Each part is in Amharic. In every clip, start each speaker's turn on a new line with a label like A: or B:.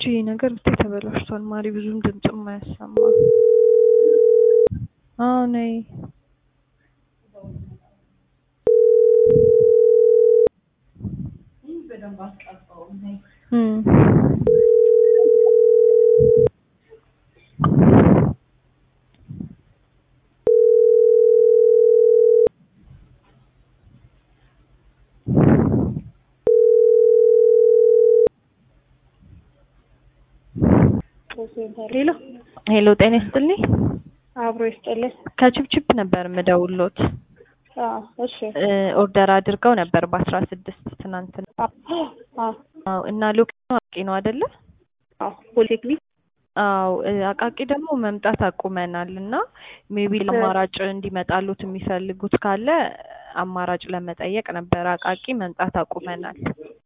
A: ይሄ ነገር ብታይ ተበላሽቷል። ማሪ ብዙም ድምፅም አያሰማ። አዎ ነይ። እም
B: ሄሎ
A: ሄሎ ጤና ይስጥልኝ።
B: አብሮ ይስጥልኝ።
A: ከችፕችፕ ነበር የምደውሎት።
B: አዎ እሺ።
A: እ ኦርደር አድርገው ነበር በአስራ ስድስት ትናንትና።
B: አዎ አዎ
A: አዎ እና ሎኬሽኑ አቃቂ ነው አይደለ?
B: አዎ ፖሊቴክኒክ
A: አዎ እ አቃቂ ደግሞ መምጣት አቁመናል እና ሜቢ አማራጭ እንዲመጣሉት የሚፈልጉት ካለ አማራጭ ለመጠየቅ ነበር። አቃቂ መምጣት አቁመናል።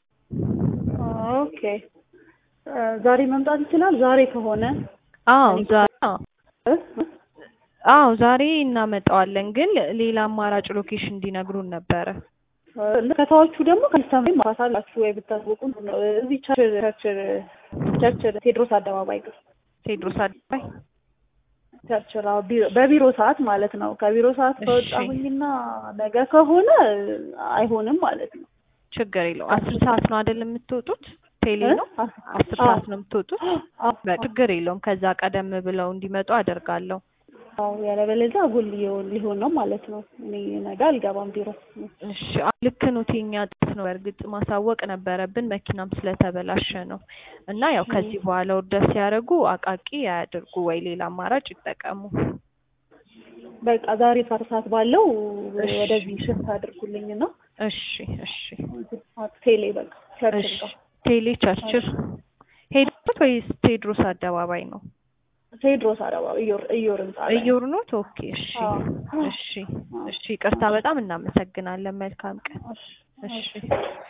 B: ኦኬ እ ዛሬ መምጣት ይችላል። ዛሬ ከሆነ
A: አዎ ዛሬ አዎ
B: እ?
A: አዎ ዛሬ እናመጣዋለን፣ ግን ሌላ አማራጭ ሎኬሽን እንዲነግሩን ነበረ።
B: እ ከተዋቹ ደግሞ ከስተመር ማሳላችሁ ወይ ብታስወቁ እዚህ ቸርችል ቸርችል ቸርችል ቴዎድሮስ አደባባይ ጋር
A: ቴዎድሮስ አደባባይ
B: ቸርችል አዎ፣ ቢሮ በቢሮ ሰዓት ማለት ነው። ከቢሮ ሰዓት
A: እሺ።
B: ከወጣሁኝና ነገ ከሆነ አይሆንም ማለት ነው።
A: ችግር የለውም። አስር ሰዓት ነው አይደል የምትወጡት? ቴሌ ነው
B: እ?
A: አስር
B: አዎ።
A: ሰዓት ነው የምትወጡት?
B: አዎ
A: በ- ችግር የለውም። ከዛ ቀደም ብለው እንዲመጡ አደርጋለሁ።
B: አዎ ያለበለዚያ አጉል ሊሆን ሊሆን ነው ማለት ነው። እኔ ነገ አልገባም ቢሮ።
A: እሺ አዎ፣ ልክ ነው። የኛ ጥስ ነው። በእርግጥ ማሳወቅ ነበረብን፣ መኪናም ስለተበላሸ ነው። እና ያው ከዚህ በኋላ ኦርደር ሲያደርጉ አቃቂ አያድርጉ ወይ ሌላ አማራጭ ይጠቀሙ።
B: በቃ ዛሬ አስር ሰዓት ባለው
A: እሺ።
B: ወደዚህ ሽፍት አድርጉልኝ ነው
A: እሺ እሺ
B: ቴሌ በቃ ቸርችል
A: እሺ።
B: ጋር
A: ቴሌ ቸርችል ሄዱት ወይስ ቴዎድሮስ አደባባይ ነው?
B: ቴዎድሮስ አደባባይ እዮር እዮር ህንጻ ላይ
A: እዮር ኖት? ኦኬ እሺ
B: አዎ።
A: እሺ እሺ። ይቅርታ በጣም እናመሰግናለን። መልካም ቀን።
B: እሺ።
A: እሺ